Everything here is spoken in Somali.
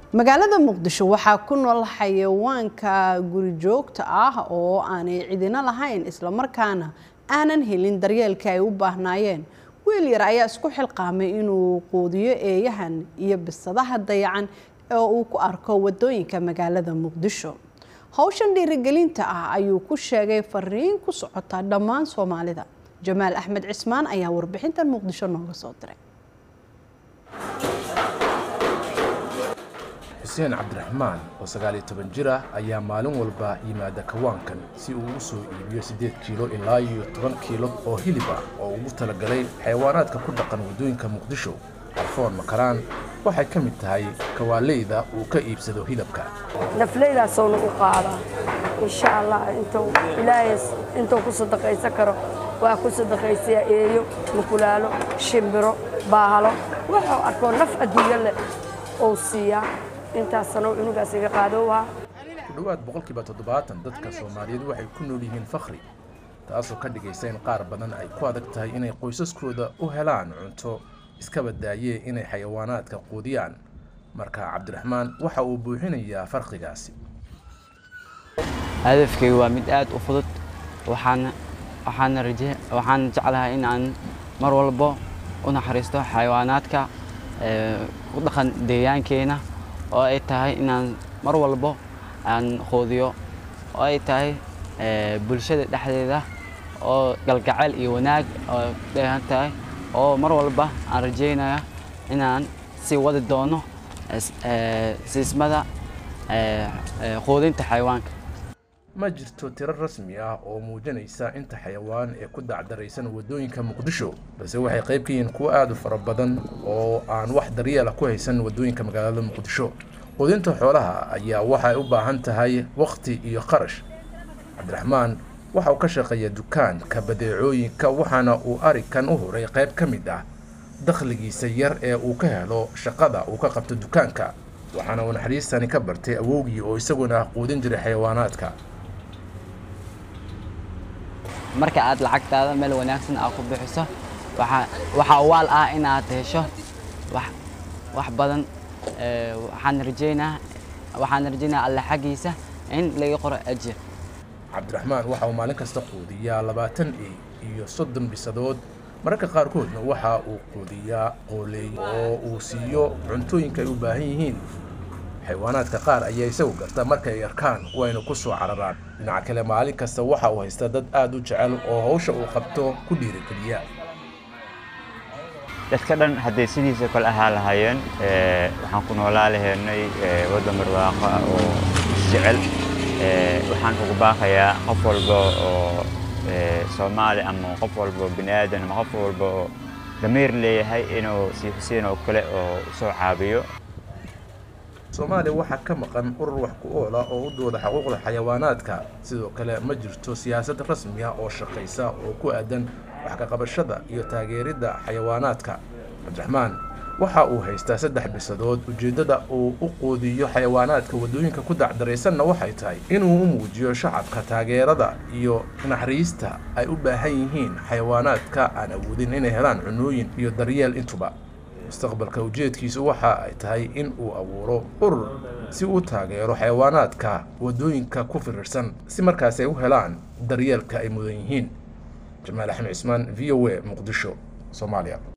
magaalada muqdisho waxaa ku nool xayawaanka gurijoogta ah oo aanay cidina lahayn islamarkaana aanan helin daryeelka ay u baahnaayeen wiil yar ayaa isku xilqaamay inuu quudiyo eeyahan iyo bisadaha dayacan oo uu ku arko wadooyinka magaalada muqdisho howshan dhiirigelinta ah ayuu ku sheegay fariin ku socota dhammaan soomaalida jamaal axmed cismaan ayaa warbixintan muqdisho nooga soo diray xuseen cabdiraxmaan oo sagaaliyo toban jir ah ayaa maalin walba yimaada kawaankan si uu u soo iibiyo siddeed kiilo ilaa iyo toban kiilo oo hilib ah oo ugu talagalay xayawaanaadka ku dhaqan waddooyinka muqdisho arfoon makaraan waxay ka mid tahay kawaaleyda uu ka iibsado hilibka nafleydaasowna u qaadaa insha allah intuu ilaahay intuu ku sadaqaysan karo waa ku sadaqaysayaa eeyo mukulaalo shimbiro baahalo wuxuu arkoo naf adduunyo leh ou siiyaa intaasano cunugaas iga qaadowaa ku dhowaad boqolkiiba toddobaatan dadka soomaaliyeed waxay ku nool yihiin fakhri taasoo ka dhigaysa in qaar badan ay ku adag tahay inay qoysaskooda u helaan cunto iskaba daayee inay xayawaanaadka quudiyaan marka cabdiraxmaan waxa uu buuxinayaa farqigaasi hadafkaygu waa mid aad u fudud waxaana waxaana raje waxaan jeclahay in aan mar walbo u naxariisto xayawaanaadka ku dhaqan deegaankeena oo ay tahay inaan mar walbo aan quudiyo oo ay tahay bulshada dhexdeeda oo galgacayl iyo wanaag oo dheehan tahay oo mar walba aan rajaynaya inaan sii wadi doono siismada quudinta xayawaanka ma jirto tiro rasmi ah oo muujinaysa inta xayawaan ee ku dacdaraysan waddooyinka muqdisho balse waxay qayb ka yihiin kuwo aad u fara badan oo aan wax daryeela ku haysan waddooyinka magaalada muqdisho quudinta xoolaha ayaa waxay u baahan tahay wakhti iyo qarash cabdiraxmaan waxa uu ka shaqeeya dukaanka badeecooyinka waxaana uu arikan u huray qayb ka mid ah dakhligiisa yar ee uu ka helo shaqada uu ka qabto dukaanka waxaana uu naxariistani ka bartay awowgii oo isaguna quudin jiray xayawaanaadka marka aad lacagtaada meel wanaagsan aad ku bixiso waxaa waal ah inaad hesho wax badan waxaan rajaynaa waxaan rajaynaa alle xaggiisa in laga qoro ajir cabdiraxmaan waxa uu maalin kasta quudiyaa labaatan e iyo soddon bisadood mararka qaarkoodna waxa uu quudiyaa qooleey oo uu siiyo cuntooyinka ay u baahan yihiin xayawaanaadka qaar ayaa isagu garta marka ay arkaan wayna ku soo cararaan dhinaca kale maalin kasta waxa uu haysta dad aad u jecel oo hawsha uu qabto ku dhiirigeliya dadka dhan hadday sidiisa kale ahaa lahaayeen waxaan ku noolaa lahaynay waddan barwaaqo oo isjecel waxaan ugu baaqayaa qof walba oo soomaali ama qof walba bini aadan ama qof walba oo damiir leeyahay inuu si xuseen oo kale oo soo caabiyo soomaaliya waxaa ka maqan urur wax ku oola oo u dooda xuquuqda xayawaanaadka sidoo kale ma jirto siyaasad rasmi ah oo shaqaysa oo ku aadan wax ka qabashada iyo taageeridda xayawaanaadka cabdiraxmaan waxa uu haystaa saddex bisadood ujeeddada uu u quudiyo xayawaanaadka waddooyinka ku dacdaraysanna waxay tahay inuu u muujiyo shacabka taageerada iyo naxariista ay u baahan yihiin xayawaanaadka aan awoodin inay helaan cunooyin iyo daryeel intuba mustaqbalka ujeedkiisu waxa ay tahay in uu abuuro urur si uu taageero xayawaanaadka waddooyinka ku firirsan si markaas ay u helaan daryeelka ay mudan yihiin jamaal axmed cismaan v o a muqdisho soomaaliya